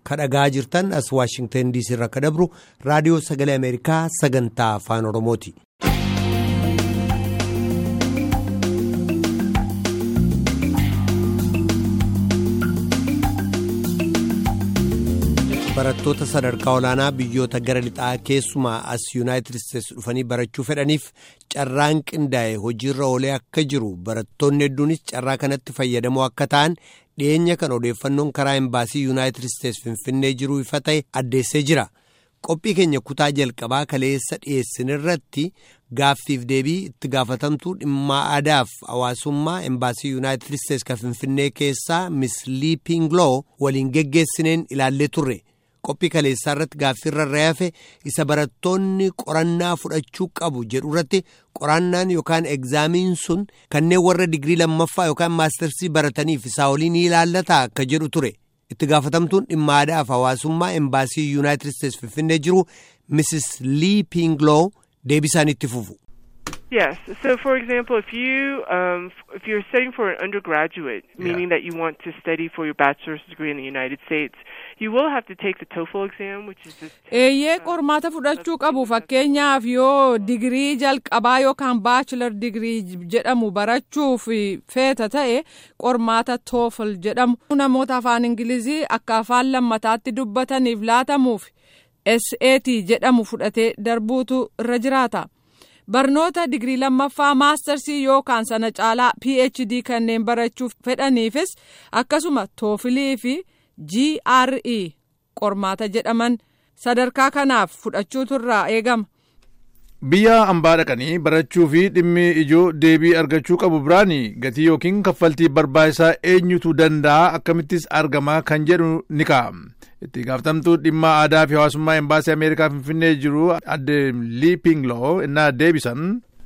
kadhagaa jirtan as waashingtan diisii irraa akka dabru raadiyoo sagalee ameerikaa sagantaa afaan oromooti. barattoota sadarkaa olaanaa biyyoota gara lixaa keessumaa as yuunaayitid isteetsi dhufanii barachuu fedhaniif carraan qindaa'e hojiirra oolee akka jiru barattoonni hedduunis carraa kanatti fayyadamoo akka ta'an dhiyeenya kan odeeffannoon karaa embaasii yuunaayitid isteetsi finfinnee jiru ifa ta'e addeessee jira qophii keenya kutaa jalqabaa kaleessa dhiyeessinirratti gaaffiif deebii itti gaafatamtuu dhimma aadaaf hawaasummaa embaasii yuunaayitid isteetsi kan finfinnee keessaa miss liipingloo waliin geggeessineen ilaallee turre. qophii kaleessaa irratti gaaffiirra raafe isa barattoonni qorannaa fudhachuu qabu jedhu irratti qorannaan yookaan egzaamiin sun kanneen warra digirii lammaffaa yookaan maastersii barataniif isaa olii ni ilaallata akka jedhu ture itti gaafatamtuun dhimma aadaaf hawaasummaa embaasii yuunaayitid isteetsi finfinnee jiru mrs lee pingloo deebisaan itti fufu. Yes. So, for example, if you um, if you're studying for an undergraduate, meaning that you want to study for your bachelor's degree in the United States, you will have to take the TOEFL exam, which is this. Eeyyee qormaata fudhachuu qabu fakkeenyaaf yoo digirii jalqabaa yookaan baachilar digirii jedhamu barachuuf feeta ta'e qormaata TOEFL jedhamu namoota afaan ingilizii akka afaan lammataatti dubbataniif laatamuuf SAT jedhamu fudhatee darbuutu irra jiraata. barnoota digirii lammaffaa maastarsii yookaan sana caalaa phd kanneen barachuuf fedhaniifis akkasuma toofilii fi gre qormaata jedhaman sadarkaa kanaaf fudhachuutu irraa eegama. biyya hambaa dhaqanii barachuu fi dhimmi ijoo deebii argachuu qabu biraan gatii yookiin kaffaltii barbaachisaa eenyutu danda'a akkamittis argama kan jedhu ni ka'a. itti gaafatamtuu dhimma aadaa fi hawaasummaa embaasii ameerikaa finfinnee jiru adde liipingloo innaa deebisan.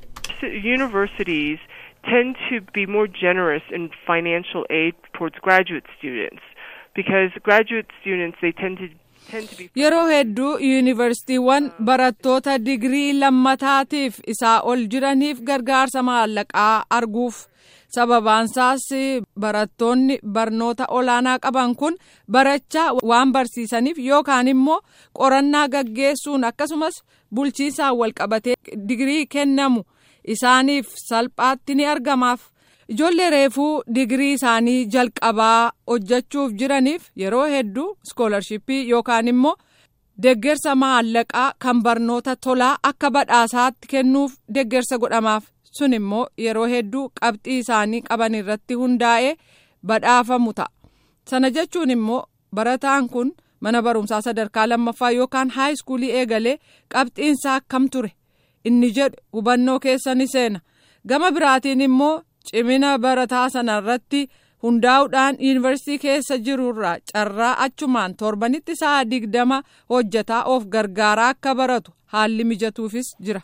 Universities tend to be more generous in financial aid towards graduate students because graduate students they tend to Yeroo hedduu yuunivarsiitiiwwan barattoota digirii lammataatiif isaa ol jiraniif gargaarsa maallaqaa arguuf sababaansaas barattoonni barnoota olaanaa qaban kun barachaa waan barsiisaniif yookaan immoo qorannaa gaggeessuun akkasumas bulchiisaan walqabatee digirii kennamu isaaniif salphaatti ni argamaaf. Ijoollee reefuu digirii isaanii jalqabaa hojjechuuf jiraniif yeroo hedduu iskoolarshipii yookaan immoo deggersa maallaqaa kan barnoota tolaa akka badhaasaatti kennuuf deggersa godhamaaf sun immoo yeroo hedduu qabxii isaanii qaban irratti hundaa'ee badhaafamu ta'a. Sana jechuun immoo barataan kun mana barumsaa sadarkaa lammaffaa yookaan haayiskuulii eegalee qabxiinsaa akkam ture inni jedhu hubannoo keessa ni seena gama biraatiin immoo. cimina barataa sana irratti hundaa'uudhaan yuunivarsiitii keessa jirurraa carraa achumaan torbanitti sa'a digdama hojjetaa of gargaaraa akka baratu haalli mijatuufis jira.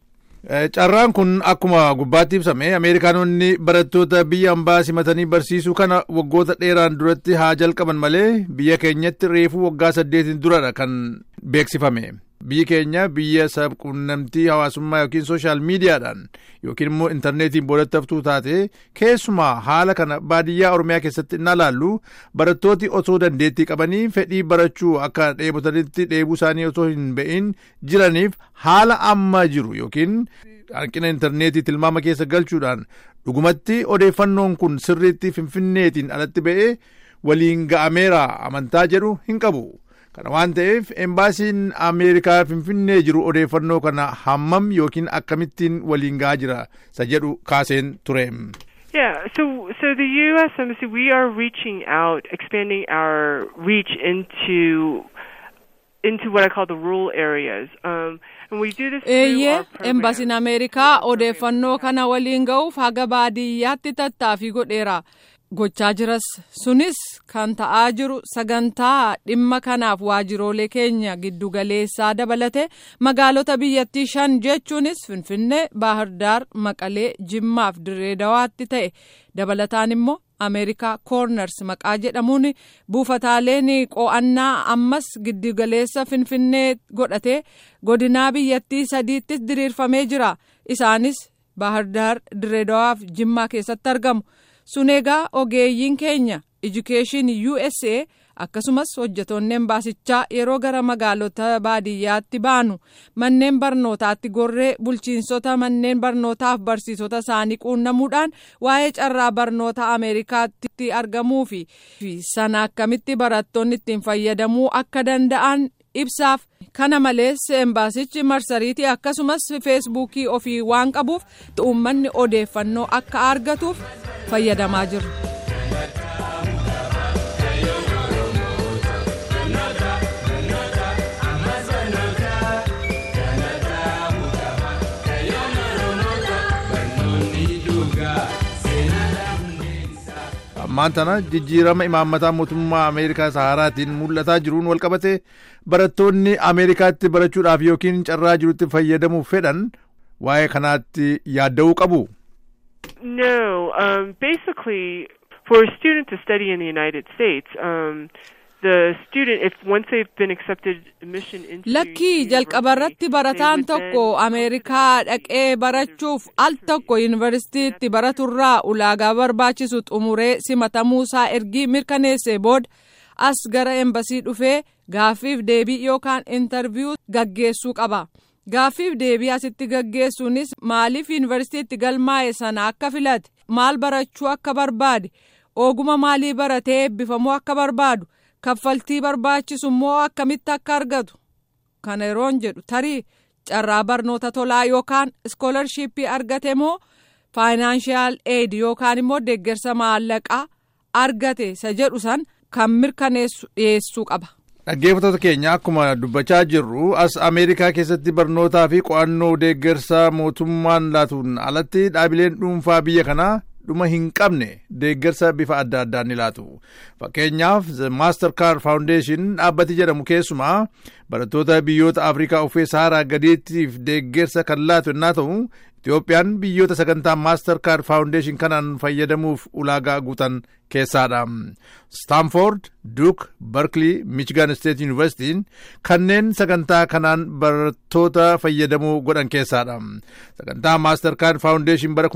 Carraan kun akkuma gubbaatti ibsame Ameerikaanonni barattoota biyya hambaa simatanii barsiisuu kana waggoota dheeraan duratti haa jalqaban malee biyya keenyatti reefuu waggaa saddeetiin duradha kan beeksifame. Biyyi keenya biyya sabquunnamtii hawaasummaa yookiin sooshaal miidiyaadhaan yookiin immoo intarneetiin boodatti haftuu taate keessumaa haala kana baadiyyaa Oromiyaa keessatti inni ilaallu barattooti osoo dandeettii qabanii fedhii barachuu akka dheebotanitti dheebuu isaanii osoo hin ba'in jiraniif haala amma jiru yookiin hanqina intarneetii tilmaama keessa galchuudhaan dhugumatti odeeffannoon kun sirriitti finfinneetiin alatti ba'ee waliin ga'ameera amantaa jedhu hin qabu. kana waan ta'eef embaasiin ameerikaa finfinnee jiru odeeffannoo kana hammam yookiin akkamittiin waliin ga'aa jira isa jedhu kaaseen ture. Yeah, so so the U.S. Embassy, we are reaching out, expanding our reach into into what I call the rural areas. Um, and we do this Eeyyee, embasiin Ameerikaa odeeffannoo kana waliin ga'uuf haga baadiyyaatti tattaaffii godheera. gochaa jiras sunis kan ta'aa jiru sagantaa dhimma kanaaf waajiroolee keenya giddugaleessaa dabalate magaalota biyyattii shan jechuunis finfinnee baahirdaar maqalee jimmaaf direedawaatti ta'e dabalataan immoo ameerikaa koorners maqaa jedhamuun buufataaleen qo'annaa ammas giddugaleessa finfinnee godhatee godinaa biyyattii sadiittis diriirfamee jira isaanis baahirdaar direedawaaf jimmaa keessatti argamu. sun egaa ogeeyyiin keenya education usa akkasumas hojjetoonni embaasichaa yeroo gara magaalota baadiyyaatti baanu manneen barnootaatti gorree bulchiinsota manneen barnootaaf barsiisota isaanii quunnamuudhaan waa'ee carraa barnoota ameerikaatti argamuu fi sana akkamitti barattoonni ittiin fayyadamuu akka danda'an ibsaaf kana malees embaasichi marsariitii akkasumas feesbuukii ofii waan qabuuf uummanni odeeffannoo akka argatuuf fayyadamaa jiru. ammaan tana jijjiirama imaammataa mootummaa ameerikaa saharaatiin mul'ataa jiruun walqabate barattoonni ameerikaatti barachuudhaaf yookiin carraa jirutti fayyadamuuf fedhan waa'ee kanaatti yaadda'uu qabu. No, um, basically, for a student to study in the United States, um, the student, if once they've been accepted admission into lakkii jalqabarratti barataan tokko ameerikaa dhaqee barachuuf al tokko yuunivarsiitiitti baraturraa ulaagaa barbaachisu xumuree simatamuusaa ergii mirkaneessee booda as gara embasii dhufee gaaffiif deebii yookaan intarviyuu gaggeessuu qaba. gaaffiif deebii asitti gaggeessuunis maaliif yuunivarsiitiitti galmaa'e sana akka filate maal barachuu akka barbaade oguma maalii baratee eebbifamuu akka barbaadu kaffaltii barbaachisu immoo akkamitti akka argatu kana yeroon jedhu tarii carraa barnoota tolaa yookaan iskoolarshipii argate moo faayinaanshiyaal eed yookaan immoo deeggarsa maallaqaa argate isa jedhu san kan mirkaneessu dhiyeessuu qaba. dhaggeeffattoota keenya akkuma dubbachaa jirru as ameerikaa keessatti barnootaa fi qo'annoo deeggarsa mootummaan laatuun alatti dhaabileen dhuunfaa biyya kanaa dhuma hin qabne deeggarsa bifa adda addaan ni laatu fakkeenyaaf maaster kaard faawundeeshin dhaabbati jedhamu keessumaa barattoota biyyoota afrikaa uffee saharaa gadiittiif deeggarsa kan laatu yennaa ta'u Itiyoophiyaan biyyoota sagantaa maaster kaard faawundeeshin kanaan fayyadamuuf ulaagaa guutan keessaadha. Staanford, Duke, Berkeley, Michigan State Universitiin kanneen sagantaa kanaan barattoota fayyadamuu godhan keessaadha. Sagantaa maaster kaard faawundeeshin bara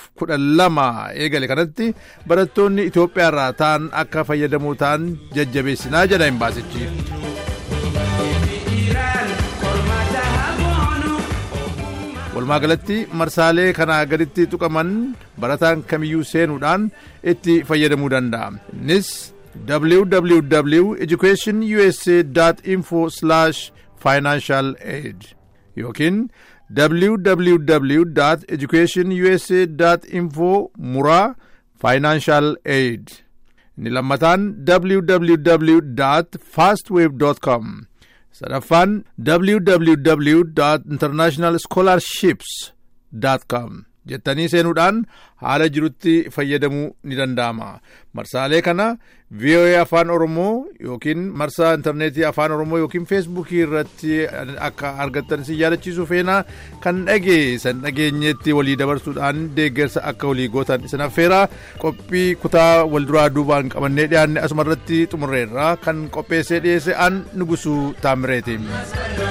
2012 eegale kanatti barattoonni Itiyoophiyaarraa ta'an akka fayyadamuu ta'an jajjabeessinaa jedha imbaasichi. walumaa galatti marsaalee kanaa gaditti tuqaman barataan kamiyyuu seenuudhaan itti fayyadamuu danda'a innis www educationusa info financial aid yookiin www educationusa info muraa financial aid inni lammataan www fastwave com sadaffaan www international scholarships com jettanii seenuudhaan haala jirutti fayyadamuu ni danda'ama marsaalee kana voa afaan oromoo yookiin marsaa intarneetii afaan oromoo yookiin feesbuukii irratti akka argattan si yaadachiisuu feenaa kan dhageessan dhageenyetti walii dabarsuudhaan deeggarsa akka walii gootan isin affeera qophii kutaa walduraa duubaan qabannee dhiyaanne asuma irratti xumurreerra kan qopheessee dhiyeesse an nugusuu taamireeti.